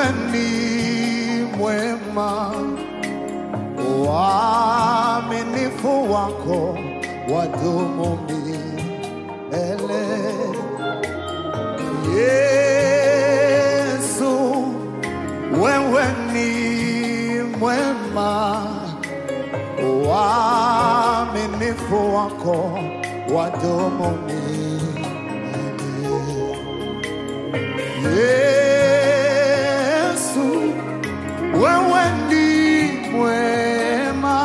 ni mwema, uaminifu wako wadumu milele. Yesu, wewe ni mwema, uaminifu wako wadumu milele. Yesu, wewe ni mwema,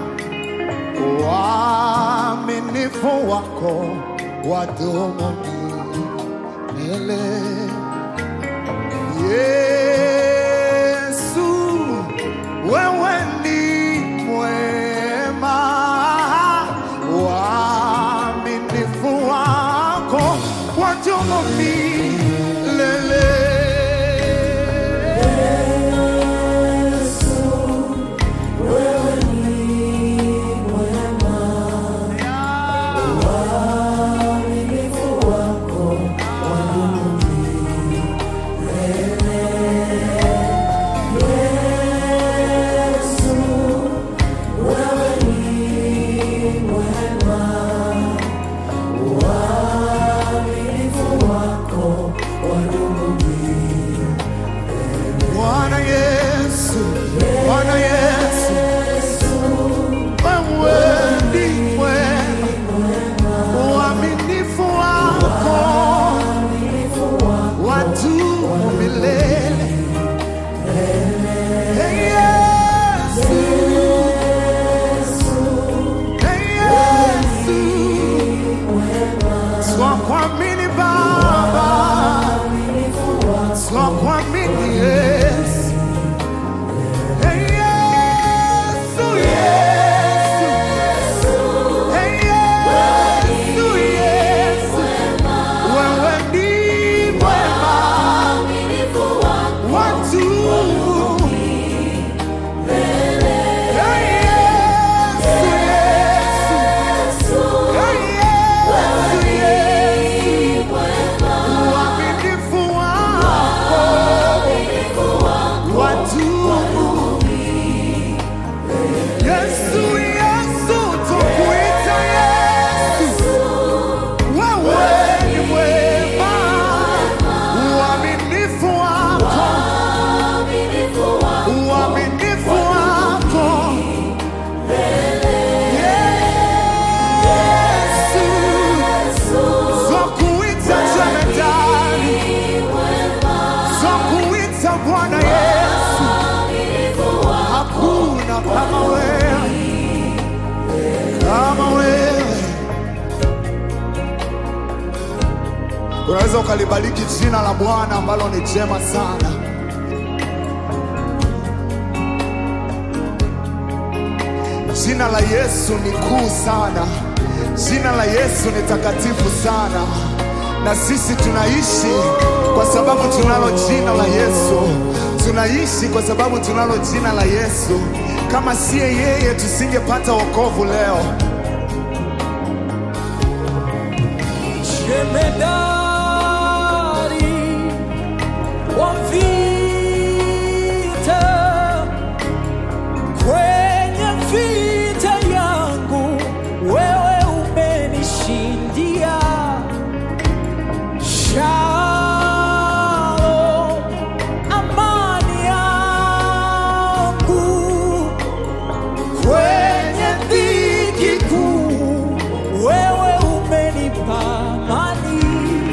uaminifu wako wadumu milele. Yesu, wewe ni mwema, uaminifu wako wadumu milele. Bwana Yesu, Bwana Yesu, wewe ni mwema, uaminifu wako wadumu milele. Hey Yesu, hey Yesu, twakuamini Baba, twakuamini Yesu. Hey Yesu, Yesu, hey Yesu, Yesu, wewe ni mwema, watu Hey Yesu, Yesu, hey Yesu, Yesu, uaminifu wako wadumu. Yesu, Yesu, tukuita Yesu, wewe ni mwema, uaminifu wako, uaminifu wako. Yesu, twakuita jemedari, twakuita Bwana Yesu, hakuna kama wewe, kama wewe. Unaweza ukalibariki jina la Bwana ambalo ni jema sana. Jina la Yesu ni kuu sana, jina la Yesu ni takatifu sana, na sisi tunaishi kwa sababu tunalo jina la Yesu. Tunaishi kwa sababu tunalo jina la Yesu. Kama siye yeye, tusingepata wokovu leo. Jemedari wa vita, kwenye vita yangu wewe umenishindia. Shalom, amani yangu kwenye dhiki kuu, wewe umenipa amani.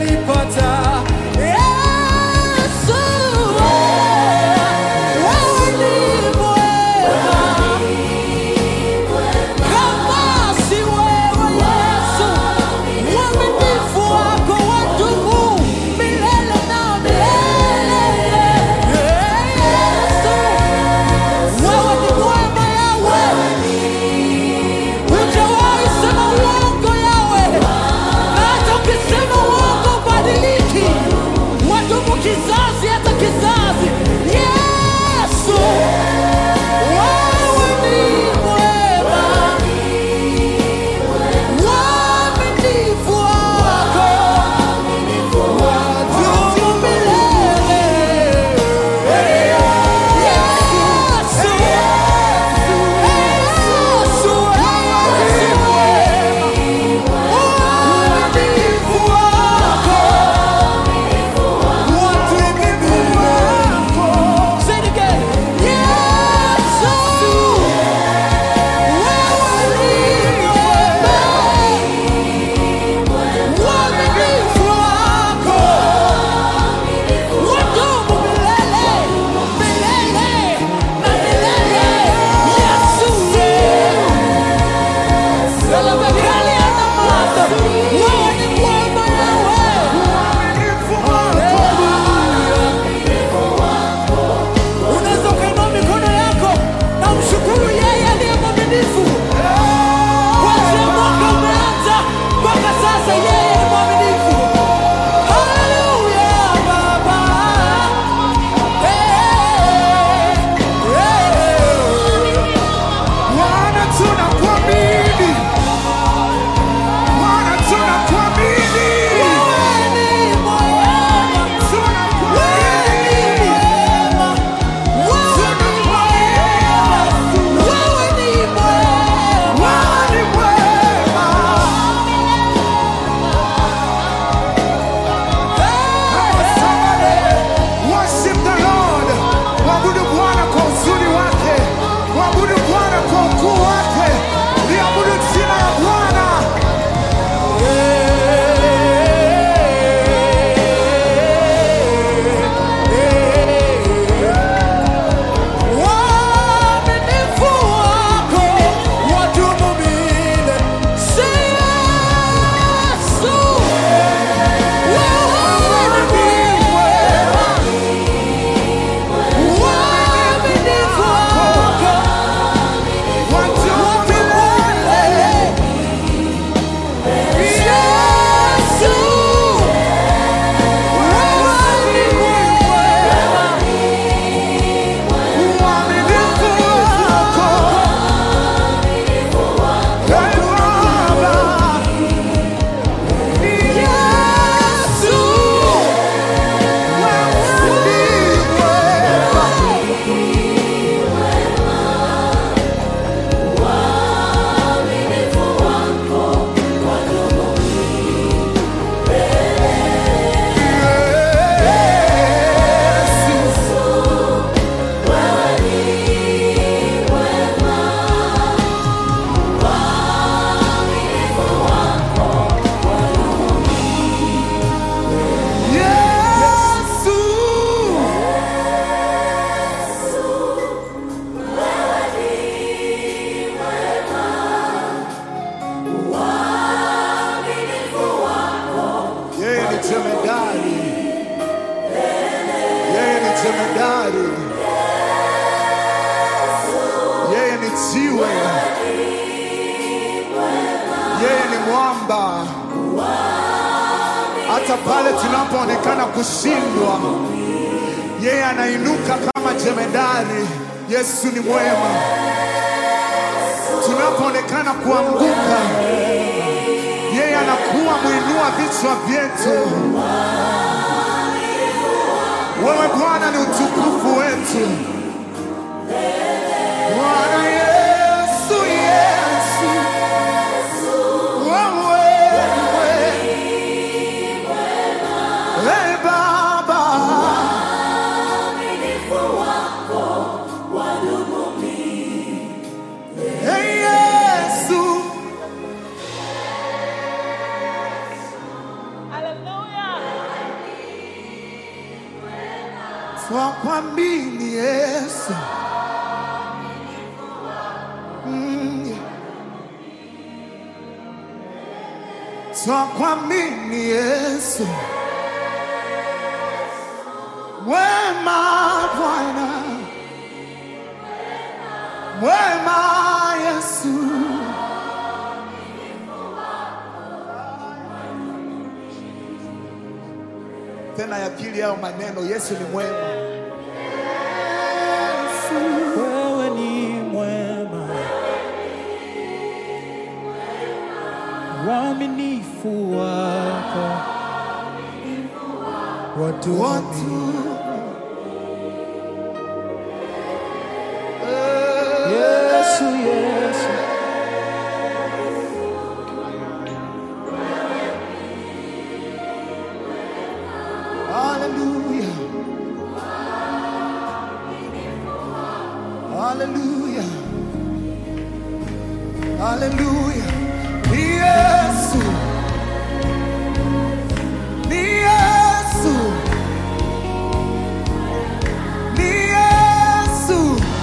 asifiwe. Yeye ni mwamba, hata pale tunapoonekana kushindwa, yeye anainuka kama jemedari. Yesu ni mwema. Tunapoonekana kuanguka, yeye anakuwa mwinua vichwa vyetu. Wewe Bwana ni utukufu wetu. Bwana Yesu, Yesu, wewe Hey Baba, Hey Yesu, Hallelujah. twakwamini Yesu. Mm, yeah. Twakwamini Yesu. Wema Bwana, wema Yesu. Tena ya pili yao maneno, Yesu ni mwema. Yesu. wewe ni mwema, uaminifu wako watu Watu Yesu, Yesu, Hallelujah. Hallelujah. Hallelujah. Ni Yesu. Ni Yesu. Ni Yesu.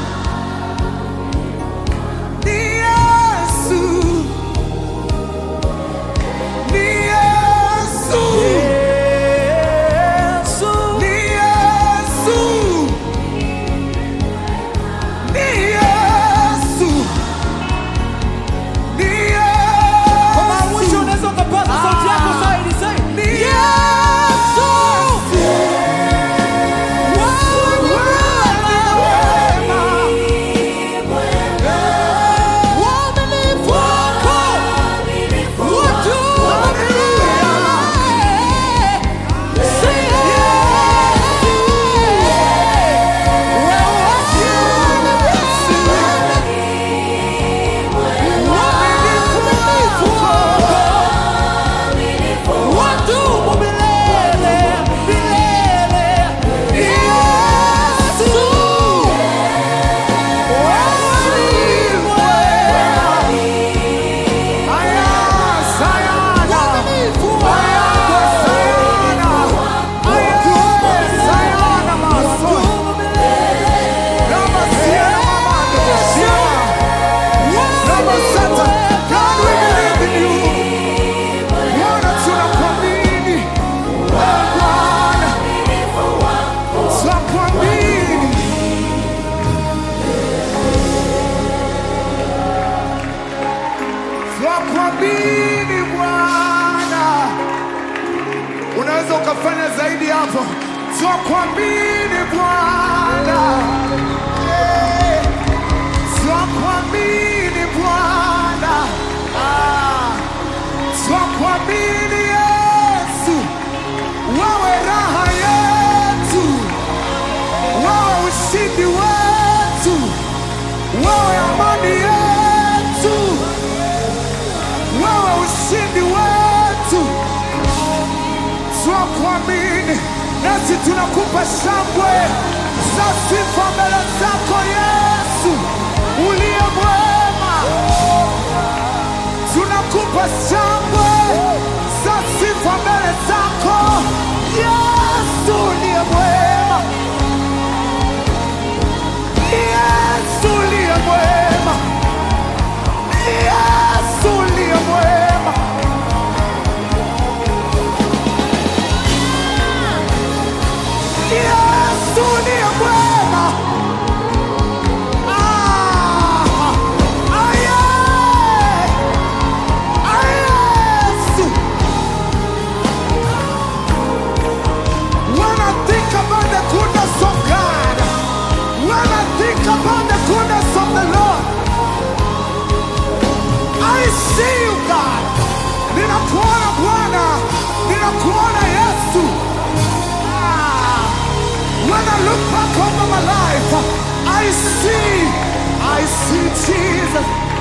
Ni Yesu. Ni Yesu. Yesu, Ni Yesu. Ni Yesu. Ni kwa mara Yesu. mwisho unaweza ukapaza sauti yako Ah. zaidi, say Ni Yesu, uaminifu wako watu Say Yesu, wadumu milele milele. Yesu, wewe ni mwema. Uaminifu wako wadumu milele. Twakuamini Bwana. Unaweza ukafanya zaidi hapo. Twakuamini Bwana. Eh, Twakuamini Bwana. Ah, Twakuamini Yesu. Wewe raha yetu. Wewe ushindi wetu. Wewe amani yetu. Wewe ushindi wetu twakuamini, nasi tunakupa shangwe za sifa mbele zako Yesu uliye mwema. Tunakupa shangwe za sifa mbele zako Yesu uliye mwema, Yesu uliye mwema, Yesu uliye mwema. Yesu ni mwema. Ah, aye. Aye, Yesu. When I think about the goodness of God, when I think about the goodness of the Lord, I see you God. Ninakuona Bwana, ninakuona Yesu. Ah, when I look back over my life, I see, I see Jesus.